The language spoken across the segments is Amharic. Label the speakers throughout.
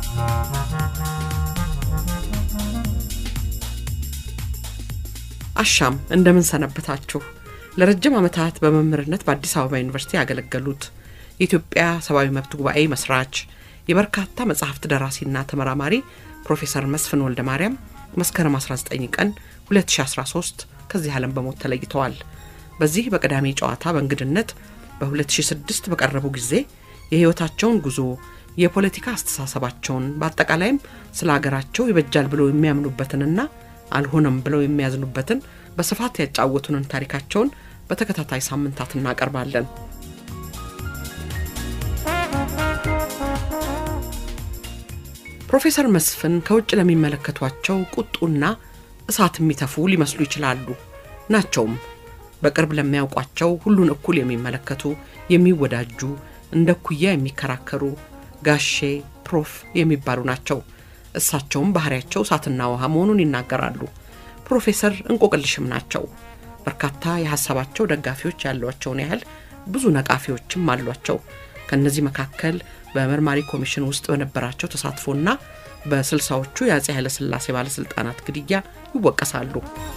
Speaker 1: አሻም እንደምን ሰነበታችሁ። ለረጅም ዓመታት በመምህርነት በአዲስ አበባ ዩኒቨርሲቲ ያገለገሉት የኢትዮጵያ ሰብአዊ መብት ጉባኤ መስራች የበርካታ መጽሐፍት ደራሲና ተመራማሪ ፕሮፌሰር መስፍን ወልደ ማርያም መስከረም 19 ቀን 2013 ከዚህ ዓለም በሞት ተለይተዋል። በዚህ በቅዳሜ ጨዋታ በእንግድነት በ2006 በቀረቡ ጊዜ የሕይወታቸውን ጉዞ የፖለቲካ አስተሳሰባቸውን በአጠቃላይም ስለ አገራቸው ይበጃል ብለው የሚያምኑበትንና አልሆነም ብለው የሚያዝኑበትን በስፋት ያጫወቱንን ታሪካቸውን በተከታታይ ሳምንታት እናቀርባለን። ፕሮፌሰር መስፍን ከውጭ ለሚመለከቷቸው ቁጡና እሳት የሚተፉ ሊመስሉ ይችላሉ። ናቸውም። በቅርብ ለሚያውቋቸው ሁሉን እኩል የሚመለከቱ፣ የሚወዳጁ፣ እንደ ኩያ የሚከራከሩ ጋሼ ፕሮፍ የሚባሉ ናቸው። እሳቸውም ባህሪያቸው እሳትና ውሃ መሆኑን ይናገራሉ። ፕሮፌሰር እንቆቅልሽም ናቸው። በርካታ የሀሳባቸው ደጋፊዎች ያሏቸውን ያህል ብዙ ነቃፊዎችም አሏቸው። ከእነዚህ መካከል በመርማሪ ኮሚሽን ውስጥ በነበራቸው ተሳትፎና በስልሳዎቹ የአጼ ኃይለሥላሴ ባለሥልጣናት ግድያ ይወቀሳሉ።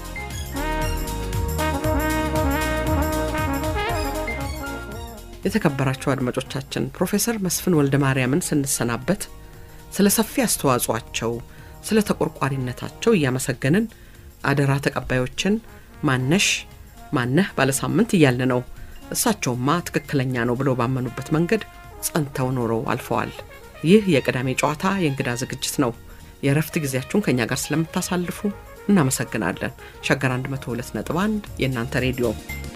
Speaker 1: የተከበራቸው አድማጮቻችን ፕሮፌሰር መስፍን ወልደ ማርያምን ስንሰናበት ስለ ሰፊ አስተዋጽኦአቸው፣ ስለ ተቆርቋሪነታቸው እያመሰገንን አደራ ተቀባዮችን ማነሽ ማነህ ባለሳምንት እያልን ነው። እሳቸውማ ትክክለኛ ነው ብለው ባመኑበት መንገድ ጸንተው ኖረው አልፈዋል። ይህ የቅዳሜ ጨዋታ የእንግዳ ዝግጅት ነው። የእረፍት ጊዜያችሁን ከእኛ ጋር ስለምታሳልፉ እናመሰግናለን። ሸገር 102.1 የእናንተ ሬዲዮ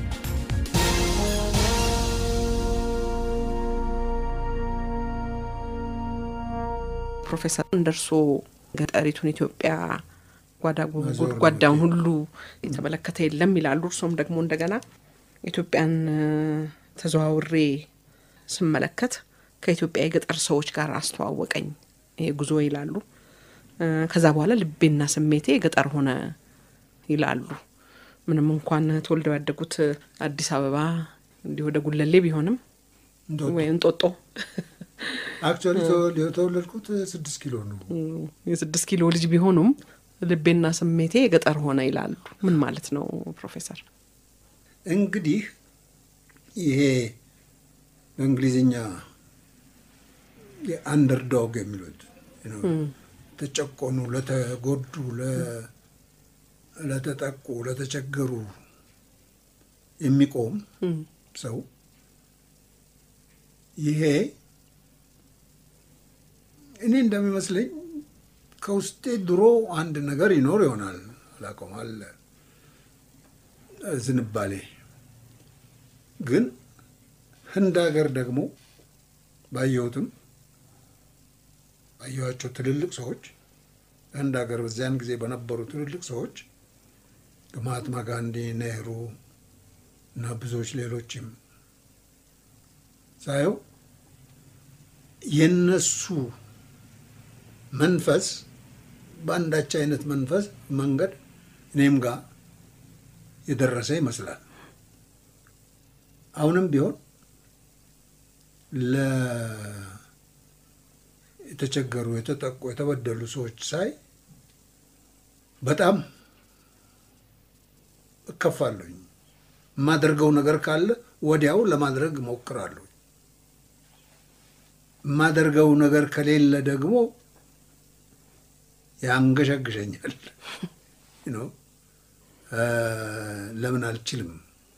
Speaker 1: ፕሮፌሰር እንደርሶ ገጠሪቱን ኢትዮጵያ ጓዳ ጎድጓዳውን ሁሉ የተመለከተ የለም ይላሉ። እርሶም ደግሞ እንደገና ኢትዮጵያን ተዘዋውሬ ስመለከት ከኢትዮጵያ የገጠር ሰዎች ጋር አስተዋወቀኝ ይሄ ጉዞ ይላሉ። ከዛ በኋላ ልቤና ስሜቴ የገጠር ሆነ ይላሉ። ምንም እንኳን ተወልደው ያደጉት አዲስ አበባ እንዲህ ወደ ጉለሌ ቢሆንም ወይ እንጦጦ
Speaker 2: አክቹዋሊ የተወለድኩት ስድስት ኪሎ ነው።
Speaker 1: የስድስት ኪሎ ልጅ ቢሆኑም ልቤና ስሜቴ የገጠር ሆነ ይላሉ። ምን ማለት ነው ፕሮፌሰር?
Speaker 2: እንግዲህ ይሄ በእንግሊዝኛ የአንደርዶግ የሚሉት ተጨቆኑ፣ ለተጎዱ፣ ለተጠቁ፣ ለተቸገሩ የሚቆም ሰው ይሄ እኔ እንደሚመስለኝ ከውስጤ ድሮ አንድ ነገር ይኖር ይሆናል አላውቀውም፣ አለ ዝንባሌ። ግን ህንድ ሀገር ደግሞ ባየሁትም ባየኋቸው ትልልቅ ሰዎች ህንድ ሀገር በዚያን ጊዜ በነበሩ ትልልቅ ሰዎች ከማሃትማ ጋንዲ፣ ኔህሩ እና ብዙዎች ሌሎችም ሳየው የነሱ መንፈስ በአንዳች አይነት መንፈስ መንገድ እኔም ጋር የደረሰ ይመስላል። አሁንም ቢሆን የተቸገሩ፣ የተጠቁ፣ የተበደሉ ሰዎች ሳይ በጣም እከፋለሁኝ። የማደርገው ነገር ካለ ወዲያው ለማድረግ እሞክራለሁ። የማደርገው ነገር ከሌለ ደግሞ ያንገሸግሸኛል። ለምን አልችልም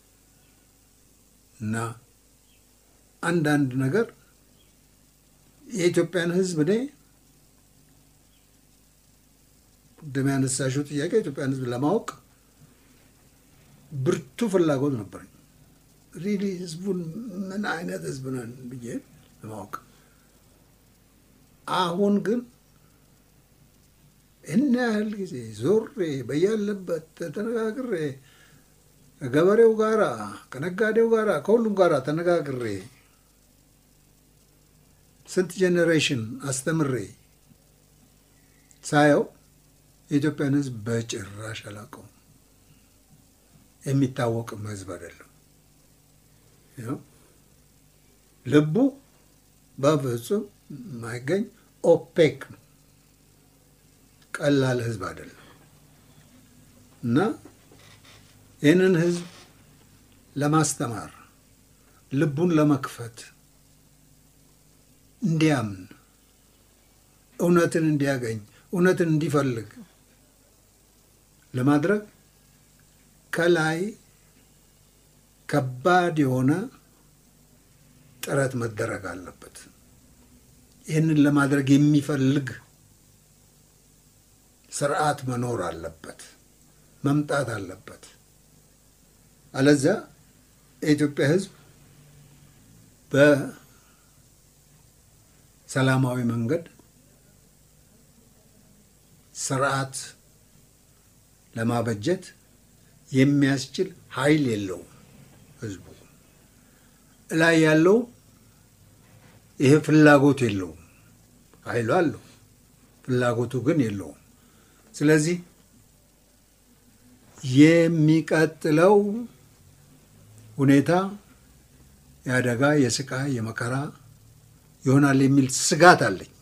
Speaker 2: እና አንዳንድ ነገር የኢትዮጵያን ሕዝብ እኔ ቅድም ያነሳሽው ጥያቄ የኢትዮጵያን ሕዝብ ለማወቅ ብርቱ ፍላጎት ነበረኝ። ሪሊ ሕዝቡን ምን አይነት ሕዝብ ነን ብዬ ለማወቅ አሁን ግን እና ያህል ጊዜ ዞሬ በያለበት ተነጋግሬ ከገበሬው ጋራ ከነጋዴው ጋራ ከሁሉም ጋራ ተነጋግሬ ስንት ጄኔሬሽን አስተምሬ ሳየው የኢትዮጵያን ሕዝብ በጭራሽ አላውቀውም። የሚታወቅም ሕዝብ አይደለም። ልቡ በፍጹም የማይገኝ ኦፔክ ነው። ቀላል ህዝብ አይደለም እና ይህንን ህዝብ ለማስተማር ልቡን ለመክፈት እንዲያምን እውነትን እንዲያገኝ እውነትን እንዲፈልግ ለማድረግ ከላይ ከባድ የሆነ ጥረት መደረግ አለበት። ይህንን ለማድረግ የሚፈልግ ስርዓት መኖር አለበት፣ መምጣት አለበት። አለዚያ የኢትዮጵያ ህዝብ በሰላማዊ መንገድ ስርዓት ለማበጀት የሚያስችል ኃይል የለውም። ህዝቡ ላይ ያለው ይሄ ፍላጎት የለውም። ኃይሉ አለው፣ ፍላጎቱ ግን የለውም። ስለዚህ የሚቀጥለው ሁኔታ የአደጋ፣ የስቃይ፣ የመከራ ይሆናል የሚል ስጋት አለኝ።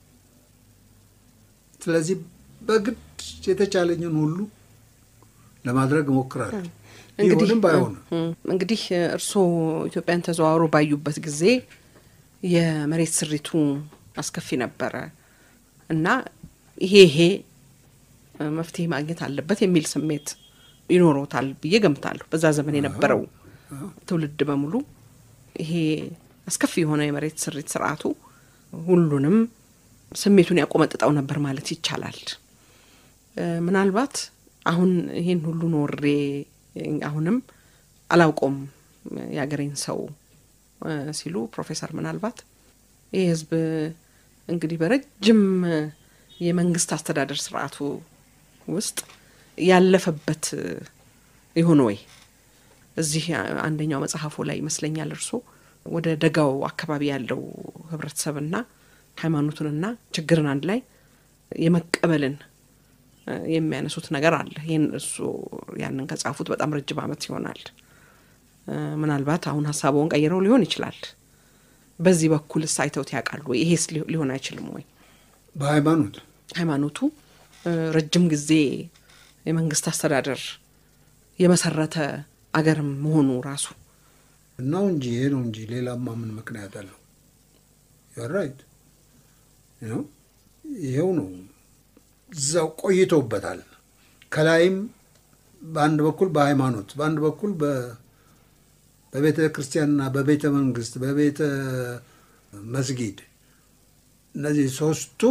Speaker 2: ስለዚህ በግድ የተቻለኝን ሁሉ ለማድረግ እሞክራለሁ። ይሁንም ባይሆንም
Speaker 1: እንግዲህ እርስዎ ኢትዮጵያን ተዘዋውሮ ባዩበት ጊዜ የመሬት ስሪቱ አስከፊ ነበረ እና ይሄ ይሄ መፍትሄ ማግኘት አለበት የሚል ስሜት ይኖሮታል ብዬ ገምታለሁ። በዛ ዘመን የነበረው ትውልድ በሙሉ ይሄ አስከፊ የሆነ የመሬት ስሪት ስርዓቱ ሁሉንም ስሜቱን ያቆመጥጠው ነበር ማለት ይቻላል። ምናልባት አሁን ይሄን ሁሉ ኖሬ አሁንም አላውቆም የአገሬን ሰው ሲሉ ፕሮፌሰር ምናልባት ይህ ህዝብ እንግዲህ በረጅም የመንግስት አስተዳደር ስርዓቱ ውስጥ ያለፈበት ይሆን ወይ? እዚህ አንደኛው መጽሐፉ ላይ ይመስለኛል እርሶ ወደ ደጋው አካባቢ ያለው ህብረተሰብና ሃይማኖቱንና ችግርን አንድ ላይ የመቀበልን የሚያነሱት ነገር አለ። ይህን እሱ ያንን ከጻፉት በጣም ረጅም ዓመት ይሆናል። ምናልባት አሁን ሀሳበውን ቀይረው ሊሆን ይችላል። በዚህ በኩልስ አይተውት ያውቃሉ ወይ? ይሄስ ሊሆን አይችልም ወይ?
Speaker 2: በሃይማኖት
Speaker 1: ሃይማኖቱ ረጅም ጊዜ የመንግስት አስተዳደር የመሰረተ አገርም መሆኑ ራሱ
Speaker 2: ነው እንጂ ይሄ ነው እንጂ ሌላማ ምን ምክንያት አለው? ራይት ነው ይሄው ነው። እዛው ቆይቶበታል። ከላይም በአንድ በኩል በሃይማኖት በአንድ በኩል በቤተ ክርስቲያንና በቤተ መንግስት በቤተ መስጊድ እነዚህ ሶስቱም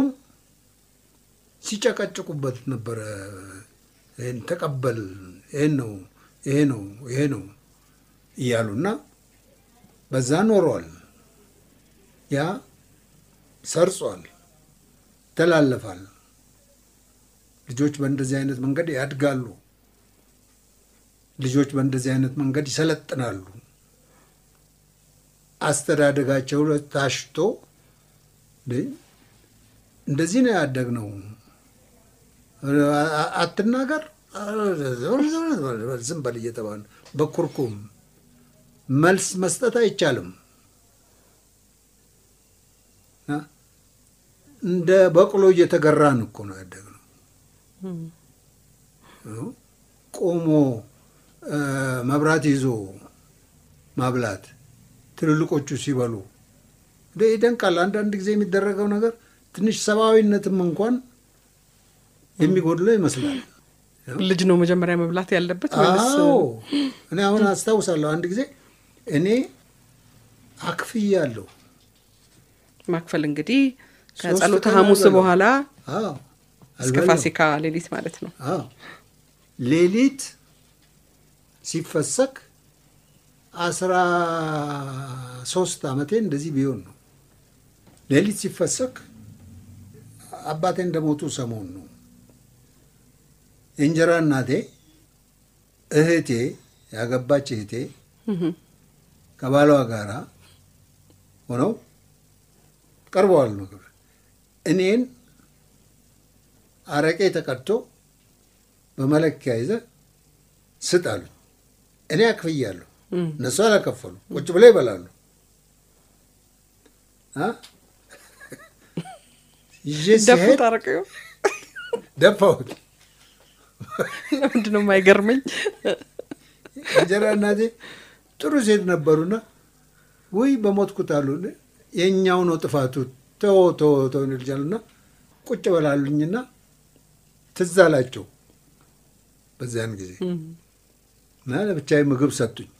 Speaker 2: ሲጨቀጭቁበት ነበረ። ይህን ተቀበል፣ ይህን ነው ይሄ ነው ይሄ ነው እያሉና በዛ ኖረዋል። ያ ሰርጿል፣ ይተላለፋል። ልጆች በእንደዚህ አይነት መንገድ ያድጋሉ። ልጆች በእንደዚህ አይነት መንገድ ይሰለጥናሉ። አስተዳደጋቸው ታሽቶ እንደዚህ ነው ያደግነው፣ አትናገር፣ ዝም በል እየተባለ በኩርኩም መልስ መስጠት አይቻልም። እንደ በቅሎ እየተገራን እኮ ነው ያደግነው። ቆሞ መብራት ይዞ ማብላት ትልልቆቹ ሲበሉ ይደንቃል። አንዳንድ ጊዜ የሚደረገው ነገር ትንሽ ሰብአዊነትም እንኳን የሚጎድለው ይመስላል።
Speaker 1: ልጅ ነው መጀመሪያ መብላት ያለበት።
Speaker 2: አዎ እኔ አሁን አስታውሳለሁ አንድ ጊዜ እኔ አክፍያለሁ።
Speaker 1: ማክፈል እንግዲህ ከጸሎተ ሐሙስ በኋላ
Speaker 2: አዎ
Speaker 1: እስከ ፋሲካ ሌሊት ማለት ነው።
Speaker 2: አዎ ሌሊት ሲፈሰክ አስራ ሶስት ዓመቴ እንደዚህ ቢሆን ነው። ሌሊት ሲፈሰክ አባቴ እንደሞቱ ሰሞን ነው። የእንጀራ እናቴ እህቴ ያገባች እህቴ ከባሏ ጋር ሆነው ቀርበዋል ምግብ እኔን አረቄ ተቀድቶ በመለኪያ ይዘ ስጥ አሉኝ። እኔ አክፍያለሁ፣ እነሱ አላከፈሉ። ቁጭ ብለው ይበላሉ። ይዤ
Speaker 1: ደፉት
Speaker 2: ሲሄድ
Speaker 1: አረቀው
Speaker 2: ደፋሁት።
Speaker 1: ለምንድን ነው የማይገርመኝ?
Speaker 2: እንጀራ እናቴ ጥሩ ሴት ነበሩና ውይ በሞትኩት አሉ። የእኛው ነው ጥፋቱ ተው ተው ተው ይልጃሉና ቁጭ በላሉኝና ትዝ አላቸው በዚያን ጊዜ እና ለብቻዬ ምግብ ሰጡኝ።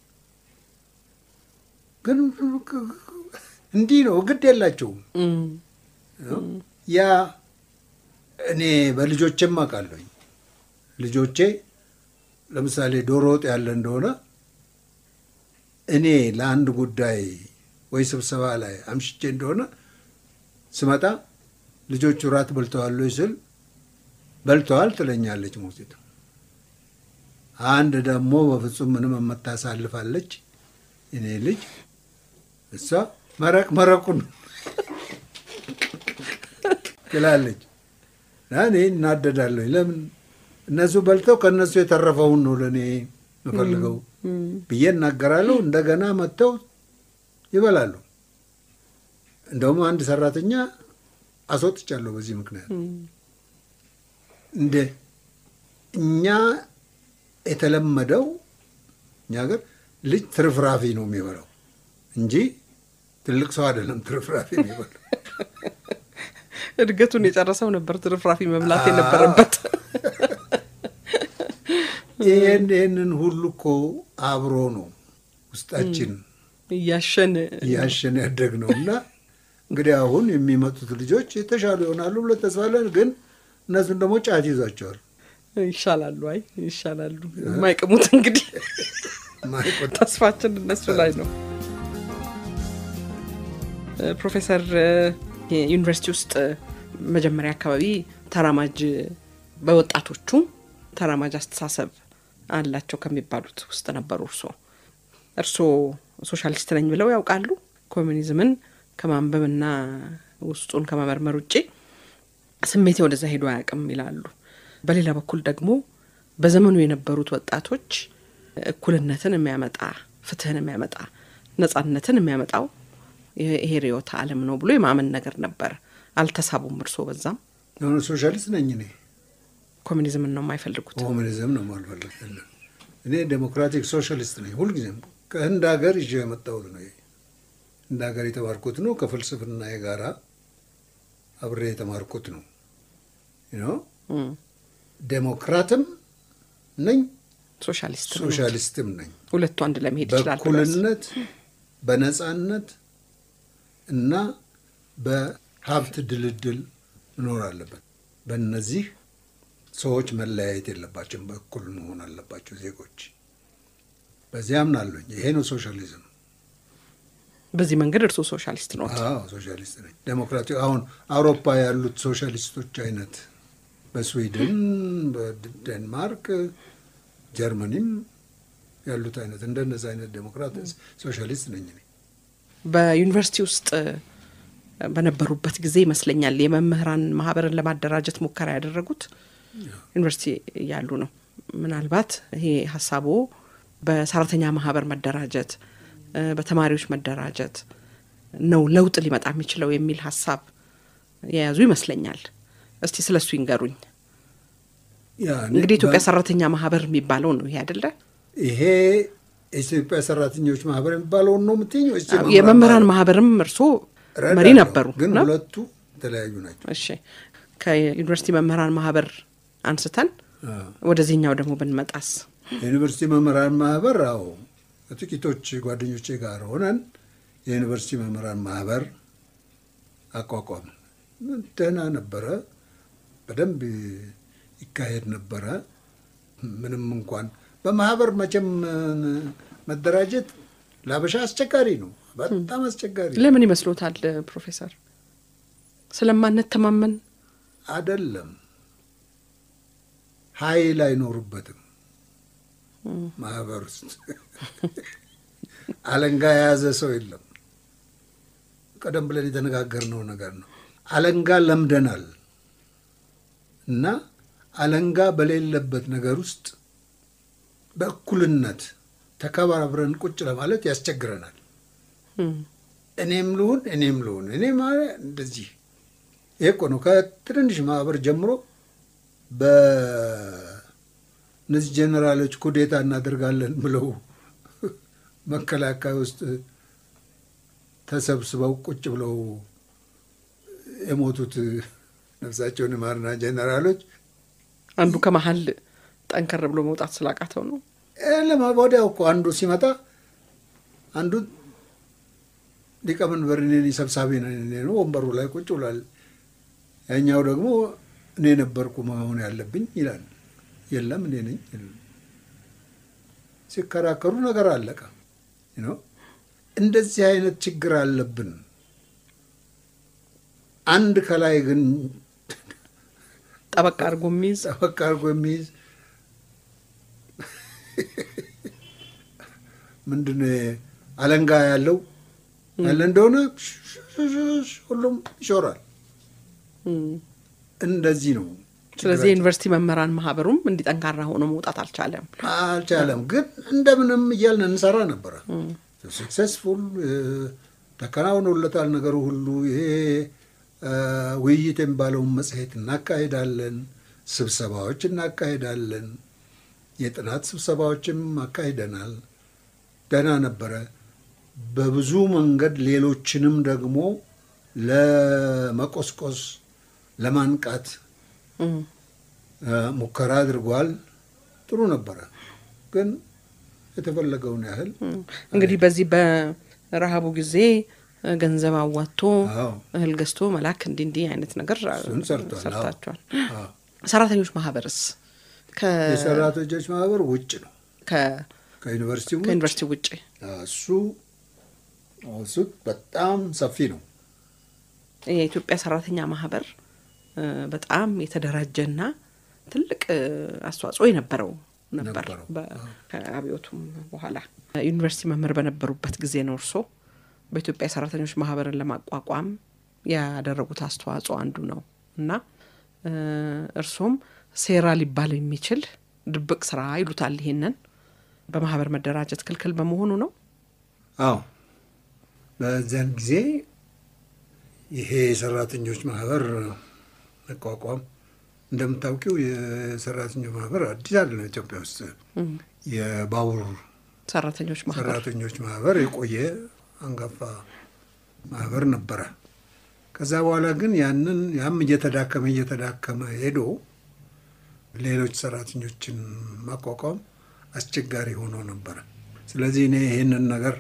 Speaker 2: ግን እንዲህ ነው ግድ የላቸውም።
Speaker 1: እም፣
Speaker 2: ያ እኔ በልጆቼም አውቃለሁኝ። ልጆቼ ለምሳሌ ዶሮ ወጥ ያለ እንደሆነ እኔ ለአንድ ጉዳይ ወይ ስብሰባ ላይ አምሽቼ እንደሆነ ስመጣ ልጆቹ ራት በልተዋል ወይ ስል በልተዋል ትለኛለች ሞግዚት። አንድ ደግሞ በፍጹም ምንም የምታሳልፋለች እኔ ልጅ እሷ መረቅ መረቁን ትላለች። እና እኔ እናደዳለሁ። ለምን እነሱ በልተው ከእነሱ የተረፈውን ነው ለእኔ የምፈልገው ብዬ እናገራለሁ። እንደገና መጥተው ይበላሉ። እንደውም አንድ ሰራተኛ አስወጥቻለሁ በዚህ ምክንያት። እንደ እኛ የተለመደው እኛ ሀገር ልጅ ትርፍራፊ ነው የሚበላው እንጂ ትልቅ ሰው አይደለም ትርፍራፊ የሚበላው።
Speaker 1: እድገቱን የጨረሰው ነበር ትርፍራፊ መብላት የነበረበት።
Speaker 2: ይህን ይህንን ሁሉ እኮ አብሮ ነው ውስጣችን
Speaker 1: እያሸን
Speaker 2: እያሸን ያደግ ነው እና እንግዲህ አሁን የሚመጡት ልጆች የተሻሉ ይሆናሉ ብለን ተስፋ አለን። ግን እነሱን ደግሞ ጫት ይዟቸዋል።
Speaker 1: ይሻላሉ። አይ ይሻላሉ። የማይቅሙት እንግዲህ
Speaker 2: ማይቆጥ
Speaker 1: ተስፋችን እነሱ ላይ ነው። ፕሮፌሰር ዩኒቨርሲቲ ውስጥ መጀመሪያ አካባቢ ተራማጅ በወጣቶቹ ተራማጅ አስተሳሰብ አላቸው ከሚባሉት ውስጥ ነበሩ። እርሶ እርሶ ሶሻሊስት ነኝ ብለው ያውቃሉ? ኮሚኒዝምን ከማንበብና ውስጡን ከመመርመር ውጭ ስሜቴ ወደዛ ሄዶ አያውቅም ይላሉ። በሌላ በኩል ደግሞ በዘመኑ የነበሩት ወጣቶች እኩልነትን የሚያመጣ ፍትህን የሚያመጣ ነጻነትን የሚያመጣው ይሄ ርዕዮተ ዓለም ነው ብሎ የማመን ነገር ነበር። አልተሳቡም? እርስዎ በዛም
Speaker 2: የሆነ ሶሻሊስት ነኝ እኔ
Speaker 1: ኮሚኒዝምን ነው የማይፈልጉት?
Speaker 2: ኮሙኒዝም ነው ማልፈልግ። እኔ ዴሞክራቲክ ሶሻሊስት ነኝ። ሁልጊዜም ከህንድ ሀገር ይዤ የመጣሁት ነው። ይሄ ህንድ ሀገር የተማርኩት ነው። ከፍልስፍና ጋራ አብሬ የተማርኩት ነው። ነው
Speaker 1: እም፣
Speaker 2: ዴሞክራትም ነኝ
Speaker 1: ሶሻሊስት ነው።
Speaker 2: ሶሻሊስትም ነኝ።
Speaker 1: ሁለቱ አንድ ለመሄድ ይችላል። ብለው ያስባሉ?
Speaker 2: በእኩልነት በነጻነት እና በሀብት ድልድል መኖር አለበት። በእነዚህ ሰዎች መለያየት የለባቸውም። በእኩል መሆን አለባቸው ዜጎች። በዚህ አምናለሁኝ። ይሄ ነው ሶሻሊዝም።
Speaker 1: በዚህ መንገድ እርስዎ ሶሻሊስት ነው?
Speaker 2: አዎ ሶሻሊስት ነኝ። ዴሞክራቲ አሁን አውሮፓ ያሉት ሶሻሊስቶች አይነት በስዊድን፣ በዴንማርክ፣ ጀርመኒም ያሉት አይነት እንደነዚህ አይነት ዴሞክራት ሶሻሊስት ነኝ እኔ።
Speaker 1: በዩኒቨርሲቲ ውስጥ በነበሩበት ጊዜ ይመስለኛል የመምህራን ማህበርን ለማደራጀት ሙከራ ያደረጉት ዩኒቨርሲቲ እያሉ ነው። ምናልባት ይሄ ሀሳቦ በሰራተኛ ማህበር መደራጀት፣ በተማሪዎች መደራጀት ነው ለውጥ ሊመጣ የሚችለው የሚል ሀሳብ የያዙ ይመስለኛል። እስቲ ስለ እሱ ይንገሩኝ።
Speaker 2: ያ እኔ
Speaker 1: እንግዲህ የኢትዮጵያ
Speaker 2: በ-
Speaker 1: ሰራተኛ ማህበር የሚባለው ነው ይሄ አይደለ?
Speaker 2: ይሄ የኢትዮጵያ ሰራተኞች ማህበር የሚባለውን ነው የምትይኝ ወይስ
Speaker 1: የመምህራን ማህበርም እርስዎ መሪ
Speaker 2: እረዳለሁ፣
Speaker 1: ነበሩ
Speaker 2: ግን
Speaker 1: ነው?
Speaker 2: ሁለቱ የተለያዩ ናቸው።
Speaker 1: እሺ ከዩኒቨርሲቲ መምህራን ማህበር አንስተን
Speaker 2: አዎ።
Speaker 1: ወደዚህኛው ደግሞ ብንመጣስ?
Speaker 2: የዩኒቨርሲቲ መምህራን ማህበር አዎ ከጥቂቶች ጓደኞቼ ጋር ሆነን የዩኒቨርሲቲ መምህራን ማህበር አቋቋም። ደህና ነበረ፣ በደንብ ይካሄድ ነበረ። ምንም እንኳን በማህበር መቼም መደራጀት ለአበሻ አስቸጋሪ ነው፣ በጣም አስቸጋሪ ነው።
Speaker 1: ለምን ይመስሎታል ፕሮፌሰር? ስለማንተማመን
Speaker 2: አይደለም፣ ኃይል አይኖሩበትም ማህበር ውስጥ አለንጋ የያዘ ሰው የለም። ቀደም ብለን የተነጋገርነው ነገር ነው። አለንጋ ለምደናል እና አለንጋ በሌለበት ነገር ውስጥ በእኩልነት ተከባብረን ቁጭ ለማለት ያስቸግረናል።
Speaker 1: እም፣
Speaker 2: እኔም ልሁን እኔም ልሁን እኔ ማለት እንደዚህ ይሄ እኮ ነው ከትንንሽ ማህበር ጀምሮ በእነዚህ ጀኔራሎች ኩዴታ እናደርጋለን ብለው መከላከያ ውስጥ ተሰብስበው ቁጭ ብለው የሞቱት ነፍሳቸውን ይማርና ጀኔራሎች
Speaker 1: አንዱ ከመሀል ጠንከር ብሎ መውጣት ስላቃተው ነው።
Speaker 2: ለማ ወዲያው እኮ አንዱ ሲመጣ አንዱ ሊቀመንበር እኔ ነኝ ሰብሳቢ ነኝ ነው ወንበሩ ላይ ቁጭ ብሏል። ያኛው ደግሞ እኔ ነበርኩ መሆን ያለብኝ ይላል። የለም እኔ ነኝ ሲከራከሩ ነገር አለቀ። ነው እንደዚህ አይነት ችግር አለብን። አንድ ከላይ ግን
Speaker 1: ጠበቅ አድርጎ የሚይዝ
Speaker 2: ጠበቅ አድርጎ የሚይዝ ምንድን አለንጋ ያለው ያለ እንደሆነ ሁሉም ይሾራል። እንደዚህ ነው።
Speaker 1: ስለዚህ የዩኒቨርሲቲ መምህራን ማህበሩም እንዲጠንካራ ሆኖ መውጣት አልቻለም
Speaker 2: አልቻለም። ግን እንደምንም እያልን እንሰራ ነበረ። ሰክሰስፉል ተከናውኖለታል ነገሩ ሁሉ። ይሄ ውይይት የሚባለውን መጽሔት እናካሄዳለን፣ ስብሰባዎች እናካሄዳለን፣ የጥናት ስብሰባዎችም አካሂደናል። ደህና ነበረ። በብዙ መንገድ ሌሎችንም ደግሞ ለመቆስቆስ ለማንቃት ሙከራ አድርጓል። ጥሩ ነበረ። ግን የተፈለገውን ያህል
Speaker 1: እንግዲህ በዚህ በረሃቡ ጊዜ ገንዘብ አዋጥቶ
Speaker 2: አዎ
Speaker 1: እህል ገዝቶ መላክ እንዲህ እንዲህ አይነት ነገር
Speaker 2: እሱን ሰርቷል። አዎ።
Speaker 1: ሰርታችኋል።
Speaker 2: አዎ።
Speaker 1: ሰራተኞች ማህበርስ ከ-
Speaker 2: የሰራተኞች ማህበር ውጭ ነው
Speaker 1: ከ-
Speaker 2: ከዩኒቨርሲቲ ውጭ
Speaker 1: ከዩኒቨርሲቲ ውጭ
Speaker 2: እሱ እሱ በጣም ሰፊ ነው።
Speaker 1: የኢትዮጵያ ሰራተኛ ማህበር እ፣ በጣም የተደራጀና ትልቅ እ፣ አስተዋጽኦ የነበረው ነበር።
Speaker 2: ነበረው።
Speaker 1: በ- ከአብዮቱም በኋላ ዩኒቨርሲቲ መምህር በነበሩበት ጊዜ ነው እርስዎ በኢትዮጵያ ሰራተኞች ማህበርን ለማቋቋም ያደረጉት አስተዋጽኦ አንዱ ነው እና እ፣ እርስዎም ሴራ ሊባል የሚችል ድብቅ ስራ ይሉታል። ይሄንን በማህበር መደራጀት ክልክል በመሆኑ ነው።
Speaker 2: አዎ በዚያን ጊዜ ይሄ የሰራተኞች ማህበር መቋቋም እንደምታውቂው የሰራተኞች ማህበር አዲስ አይደለም። ኢትዮጵያ ውስጥ የባቡር
Speaker 1: ሰራተኞች ማህበር
Speaker 2: ሰራተኞች ማህበር የቆየ አንጋፋ ማህበር ነበረ። ከዛ በኋላ ግን ያንን ያም እየተዳከመ እየተዳከመ ሄዶ ሌሎች ሰራተኞችን ማቋቋም አስቸጋሪ ሆኖ ነበረ። ስለዚህ እኔ ይህንን ነገር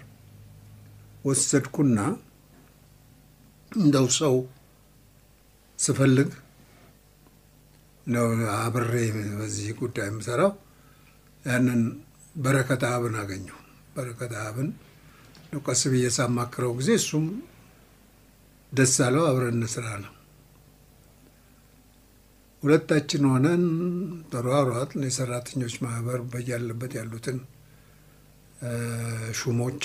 Speaker 2: ወሰድኩና እንደው ሰው ስፈልግ ነው አብሬ በዚህ ጉዳይ የምሰራው ያንን በረከት አብን አገኘሁ። በረከት አብን ነው ቀስ ብዬ ሳማክረው ጊዜ እሱም ደስ አለው። አብረን እንስራ ነው። ሁለታችን ሆነን ተሯሯጥን። የሰራተኞች ማህበር በያለበት ያሉትን እ፣ ሹሞች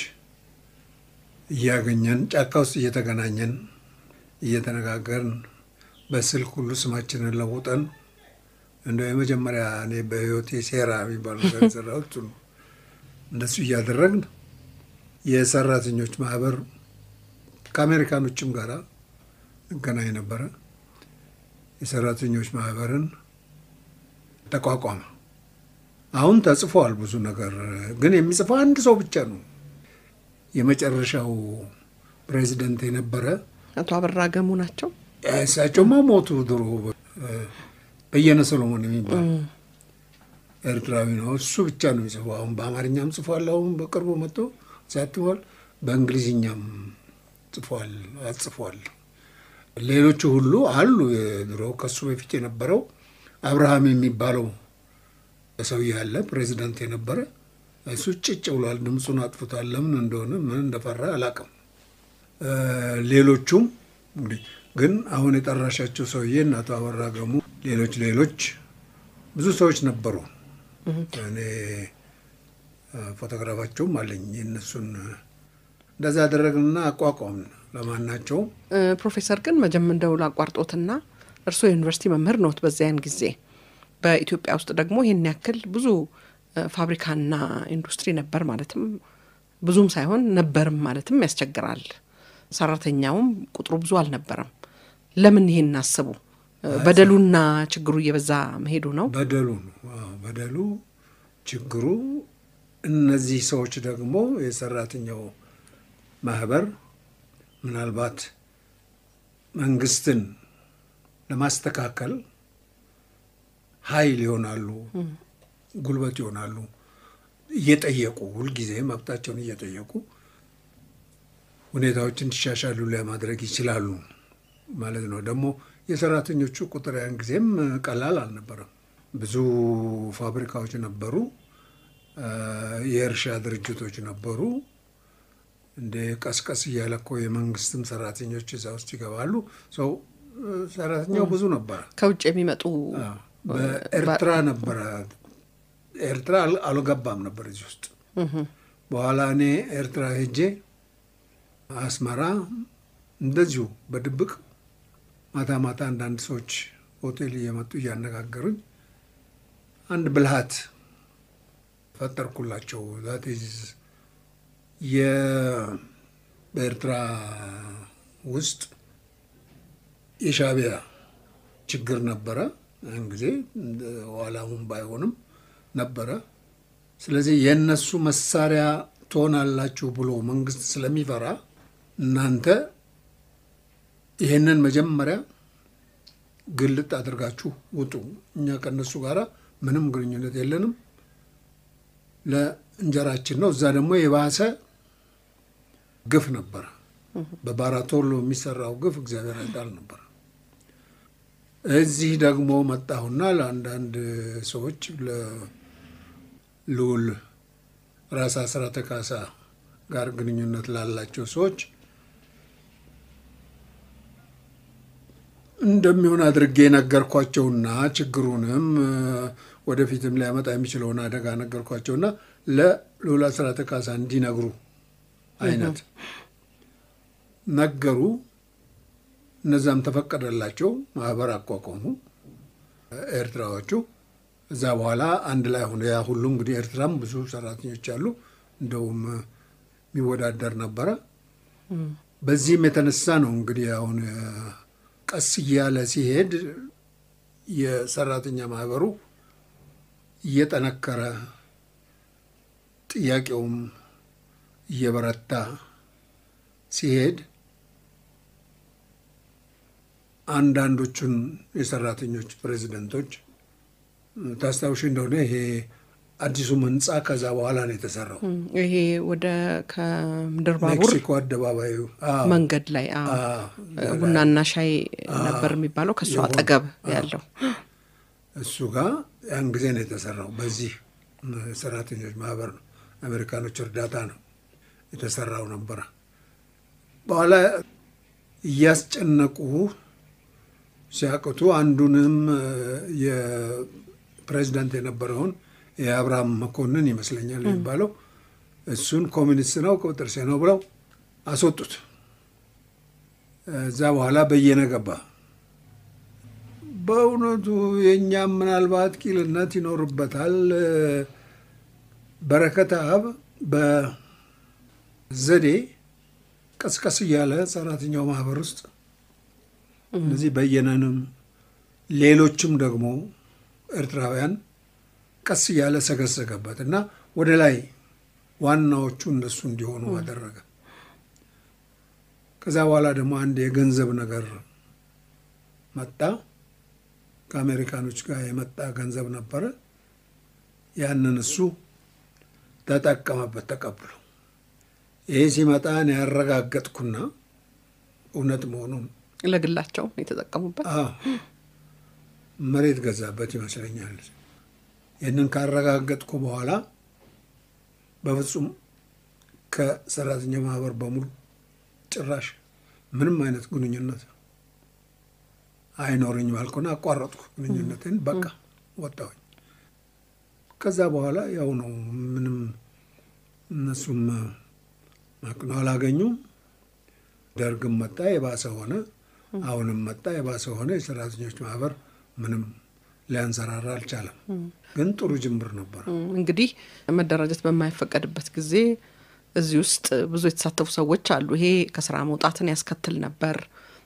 Speaker 2: እያገኘን ጫካ ውስጥ እየተገናኘን እየተነጋገርን በስልክ ሁሉ ስማችንን ለውጠን እንደው የመጀመሪያ እኔ በህይወቴ ሴራ የሚባል ነገር የሰራሁት እሱ ነው። እንደሱ እያደረግን የሰራተኞች ማህበር ከአሜሪካኖችም ጋር እንገናኝ ነበረ። የሰራተኞች ማህበርን ተቋቋመ። አሁን ተጽፏል ብዙ ነገር፣ ግን የሚጽፈው አንድ ሰው ብቻ ነው። የመጨረሻው ፕሬዚደንት የነበረ
Speaker 1: አቶ አበራ ገሙ ናቸው።
Speaker 2: እሳቸውማ ሞቱ ድሮ። በየነ ሰሎሞን የሚባል ኤርትራዊ ነው። እሱ ብቻ ነው የሚጽፈው። አሁን በአማርኛም ጽፏል። አሁን በቅርቡ መጥቶ ሳትፏል። በእንግሊዝኛም ጽፏል አጽፏል። ሌሎቹ ሁሉ አሉ። ድሮ ከሱ በፊት የነበረው አብርሃም የሚባለው ሰውዬ ያለ ፕሬዚዳንት የነበረ እሱ ጭጭ ብሏል። ድምፁን አጥፍቷል። ለምን እንደሆነ ምን እንደፈራ አላውቅም። ሌሎቹም እንግዲህ ግን አሁን የጠራሻቸው ሰውዬ እና አቶ አበራ ገሙ፣ ሌሎች ሌሎች ብዙ ሰዎች ነበሩ። እኔ ፎቶግራፋቸውም አለኝ የእነሱን እንደዛ ያደረግንና አቋቋምን። ለማናቸውም
Speaker 1: እ፣ ፕሮፌሰር ግን መጀም እንደው ላቋርጦትና እርስዎ የዩኒቨርሲቲ መምህር ነዎት። በዚያን ጊዜ በኢትዮጵያ ውስጥ ደግሞ ይህን ያክል ብዙ እ፣ ፋብሪካና ኢንዱስትሪ ነበር ማለትም ብዙም ሳይሆን ነበርም ማለትም ያስቸግራል። ሰራተኛውም ቁጥሩ ብዙ አልነበረም። ለምን ይሄን እናስቡ? በደሉና ችግሩ እየበዛ መሄዱ ነው።
Speaker 2: በደሉ ነው በደሉ ችግሩ። እነዚህ ሰዎች ደግሞ የሰራተኛው ማህበር ምናልባት መንግስትን ለማስተካከል ኃይል ይሆናሉ፣ ጉልበት ይሆናሉ። እየጠየቁ ሁልጊዜ መብታቸውን እየጠየቁ ሁኔታዎች እንዲሻሻሉ ለማድረግ ይችላሉ ማለት ነው። ደግሞ የሰራተኞቹ ቁጥር ያን ጊዜም ቀላል አልነበረም። ብዙ ፋብሪካዎች ነበሩ፣ የእርሻ ድርጅቶች ነበሩ። እንደ ቀስቀስ እያለ እኮ የመንግስትም ሰራተኞች እዛ ውስጥ ይገባሉ። ሰው ሰራተኛው ብዙ ነበረ።
Speaker 1: ከውጭ የሚመጡ
Speaker 2: በኤርትራ ነበረ። ኤርትራ አልገባም ነበር እዚህ ውስጥ። በኋላ እኔ ኤርትራ ሄጄ አስመራ እንደዚሁ በድብቅ ማታ ማታ አንዳንድ ሰዎች ሆቴል እየመጡ እያነጋገሩኝ አንድ ብልሃት ፈጠርኩላቸው። ዛት በኤርትራ ውስጥ የሻዕቢያ ችግር ነበረ ያን ጊዜ ኋላሁን ባይሆንም ነበረ። ስለዚህ የእነሱ መሳሪያ ትሆናላችሁ ብሎ መንግስት ስለሚፈራ እናንተ ይሄንን መጀመሪያ ግልጥ አድርጋችሁ ውጡ። እኛ ከእነሱ ጋር ምንም ግንኙነት የለንም፣ ለእንጀራችን ነው። እዛ ደግሞ የባሰ ግፍ ነበረ። በባራቶሎ የሚሰራው ግፍ እግዚአብሔር አይጣል ነበር። እዚህ ደግሞ መጣሁና ለአንዳንድ ሰዎች ለልዑል ራስ አስራተ ካሳ ጋር ግንኙነት ላላቸው ሰዎች እንደሚሆን አድርጌ ነገርኳቸውና ችግሩንም ወደፊትም ሊያመጣ የሚችለውን አደጋ ነገርኳቸውና ለልዑል አስራተ ካሳ እንዲነግሩ አይነት ነገሩ። እነዛም ተፈቀደላቸው። ማህበር አቋቋሙ ኤርትራዎቹ። እዛ በኋላ አንድ ላይ ሆነ። ያ ሁሉ እንግዲህ ኤርትራም ብዙ ሰራተኞች አሉ። እንደውም የሚወዳደር ነበረ። በዚህም የተነሳ ነው እንግዲህ አሁን ቀስ እያለ ሲሄድ የሰራተኛ ማህበሩ እየጠነከረ ጥያቄውም እየበረታ ሲሄድ አንዳንዶቹን የሰራተኞች ፕሬዚደንቶች ታስታውሽ እንደሆነ ይሄ አዲሱም ህንፃ ከዛ በኋላ ነው የተሰራው።
Speaker 1: ይሄ ወደ ከምድር ባቡር
Speaker 2: ሜክሲኮ አደባባዩ
Speaker 1: መንገድ ላይ ቡናና ሻይ ነበር የሚባለው ከእሱ አጠገብ ያለው
Speaker 2: እሱ ጋር ያን ጊዜ ነው የተሰራው። በዚህ ሰራተኞች ማህበር ነው አሜሪካኖች እርዳታ ነው የተሰራው ነበረ። በኋላ እያስጨነቁ ሲያቅቱ አንዱንም የፕሬዚዳንት የነበረውን የአብርሃም መኮንን ይመስለኛል የሚባለው እሱን ኮሚኒስት ነው ቁጥር ሴ ነው ብለው አስወጡት። እዛ በኋላ በየነ ገባ። በእውነቱ የእኛም ምናልባት ቂልነት ይኖርበታል። በረከተ አብ በዘዴ ቀስቀስ እያለ ሰራተኛው ማህበር ውስጥ እነዚህ በየነንም ሌሎችም ደግሞ ኤርትራውያን ቀስ እያለ ሰገሰገበት እና ወደ ላይ ዋናዎቹ እነሱ እንዲሆኑ አደረገ። ከዛ በኋላ ደግሞ አንድ የገንዘብ ነገር መጣ። ከአሜሪካኖች ጋር የመጣ ገንዘብ ነበረ። ያንን እሱ ተጠቀመበት ተቀብሎ። ይህ ሲመጣ እኔ ያረጋገጥኩና እውነት መሆኑን
Speaker 1: ለግላቸው የተጠቀሙበት
Speaker 2: መሬት ገዛበት ይመስለኛል። ይህንን ካረጋገጥኩ በኋላ በፍጹም ከሰራተኛ ማህበር በሙሉ ጭራሽ ምንም አይነት ግንኙነት አይኖርኝም አልኩና አቋረጥኩ ግንኙነትን። በቃ ወጣሁኝ። ከዛ በኋላ ያው ነው ምንም እነሱም ማቅኖ አላገኙም። ደርግም መጣ የባሰ ሆነ። አሁንም መጣ የባሰ ሆነ። የሰራተኞች ማህበር ምንም ሊያንሰራራ አልቻለም። ግን ጥሩ ጅምር ነበር።
Speaker 1: እንግዲህ መደራጀት በማይፈቀድበት ጊዜ እዚህ ውስጥ ብዙ የተሳተፉ ሰዎች አሉ። ይሄ ከስራ መውጣትን ያስከትል ነበር።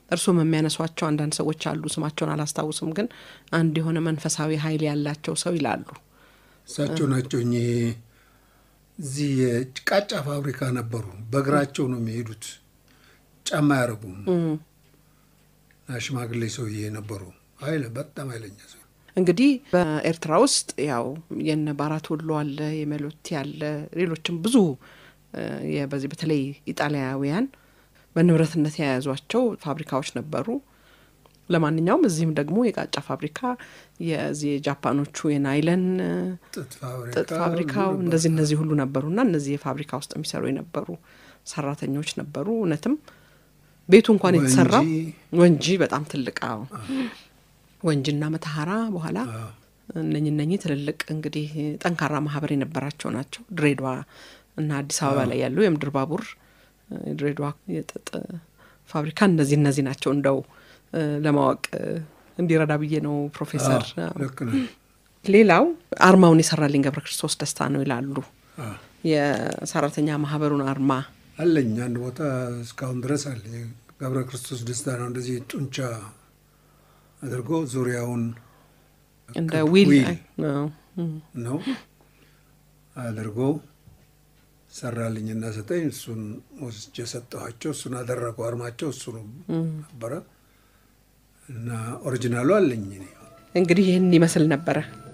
Speaker 1: እርሱም የሚያነሷቸው አንዳንድ ሰዎች አሉ። ስማቸውን አላስታውስም፣ ግን አንድ የሆነ መንፈሳዊ ኃይል ያላቸው ሰው ይላሉ።
Speaker 2: እሳቸው ናቸው እኚህ እዚህ የቃጫ ፋብሪካ ነበሩ። በእግራቸው ነው የሚሄዱት፣ ጫማ አያረጉም። እና ሽማግሌ ሰውዬ ነበሩ። ኃይለ በጣም ኃይለኛ ሰው
Speaker 1: እንግዲህ በኤርትራ ውስጥ ያው የነ ባራት ወሎ አለ፣ የመሎቲ አለ፣ ሌሎችም ብዙ በዚህ በተለይ ኢጣሊያውያን በንብረትነት የያዟቸው ፋብሪካዎች ነበሩ። ለማንኛውም እዚህም ደግሞ የቃጫ ፋብሪካ የዚህ የጃፓኖቹ የናይለን ጥጥ ፋብሪካው እንደዚህ እነዚህ ሁሉ ነበሩና እነዚህ የፋብሪካ ውስጥ የሚሰሩ የነበሩ ሰራተኞች ነበሩ። እውነትም ቤቱ እንኳን የተሰራው ወንጂ በጣም ትልቅ አዎ፣ ወንጂና መተሐራ በኋላ እነኝ እነኚህ ትልልቅ እንግዲህ ጠንካራ ማህበር የነበራቸው ናቸው። ድሬዳዋ እና አዲስ አበባ ላይ ያሉ የምድር ባቡር ድሬዳዋ የጥጥ ፋብሪካ እነዚህ እነዚህ ናቸው። እንደው ለማወቅ እንዲረዳ ብዬ ነው ፕሮፌሰር። ሌላው አርማውን የሰራልኝ ገብረ ክርስቶስ ደስታ ነው ይላሉ። የሰራተኛ ማህበሩን አርማ
Speaker 2: አለኝ አንድ ቦታ እስካሁን ድረስ አለኝ። ገብረ ክርስቶስ ደስታ ነው እንደዚህ ጡንቻ አድርጎ ዙሪያውን
Speaker 1: እንደ ዊል
Speaker 2: ነው አድርጎ ሰራልኝና ሰጠኝ። እሱን ወስጄ ሰጠኋቸው። እሱን አደረጉ። አርማቸው እሱ ነበረ እና ኦሪጂናሉ አለኝ።
Speaker 1: እንግዲህ ይህን ይመስል ነበረ